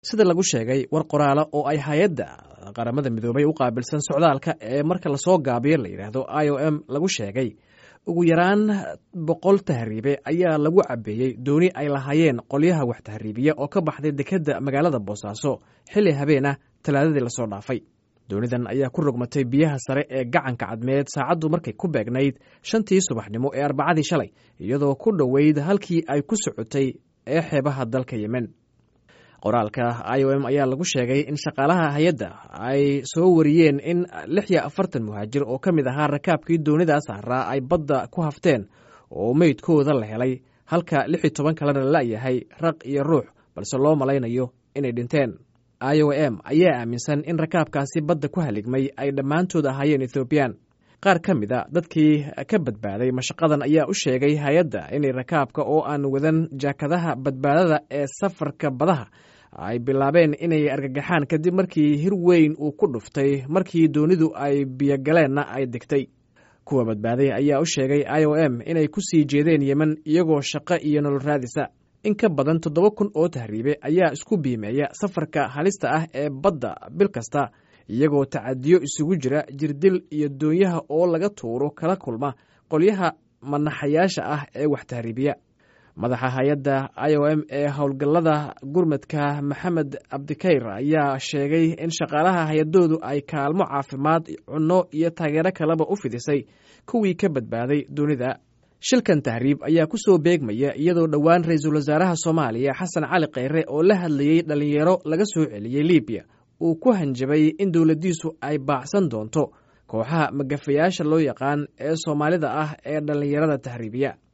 sida lagu sheegay war qoraala oo ay hay-adda qaramada midoobay u qaabilsan socdaalka ee marka lasoo gaabiyo la yidhaahdo i o m lagu sheegay ugu yaraan boqol tahriibe ayaa lagu cabeeyey dooni ay lahaayeen qolyaha wax tahriibiya oo ka baxday dekedda magaalada boosaaso xilli habeen ah talaadadii lasoo dhaafay doonidan ayaa ku rogmatay biyaha sare ee gacanka cadmeed saacaddu markay ku beegnayd shantii subaxnimo ee arbacadii shalay iyadoo ku dhoweyd halkii ay ku socotay ee xeebaha dalka yemen qoraalka i o m ayaa lagu sheegay in shaqaalaha hay-adda ay soo wariyeen in lix iyo afartan muhaajir oo ka mid ahaa rakaabkii doonidaas saaraa ay badda ku hafteen oo meydkooda la helay halka lix iyo toban kalena lalayahay raq iyo ruux balse loo malaynayo inay dhinteen i o m ayaa aaminsan in rakaabkaasi badda ku haligmay ay dhammaantood ahaayeen ethoobiyan qaar ka mid a dadkii ka badbaaday mashaqadan ayaa u sheegay hay-adda inay rakaabka oo aan wadan jaakadaha badbaadada ee safarka badaha ay bilaabeen inay argagaxaan kadib markii hir weyn uu ku dhuftay markii doonidu ay biyogaleenna ay degtay kuwa badbaaday ayaa u sheegay i o m inay ku sii jeedeen yemen iyagoo shaqo iyo nolol raadisa in ka badan toddoba kun oo tahriibe ayaa isku biimeeya safarka halista ah ee badda bil kasta iyagoo tacadiyo isugu jira jirdil iyo doonyaha oo laga tuuro kala kulma qolyaha manaxayaasha ah ee wax tahriibiya madaxa hay-adda i o m ee howlgallada gurmadka maxamed abdikayr ayaa sheegay in shaqaalaha hay-adoodu ay kaalmo caafimaad cunno iyo taageero kaleba u fidisay kuwii ka badbaaday dunida shilkan tahriib ayaa ku soo beegmaya iyadoo dhowaan ra-iisul wasaaraha soomaaliya xasan cali kheyre oo la hadlayey dhallinyaro laga soo celiyey libiya uu ku hanjabay in dowladdiisu ay baacsan doonto kooxaha magafayaasha loo yaqaan ee soomaalida ah ee dhallinyarada tahriibiya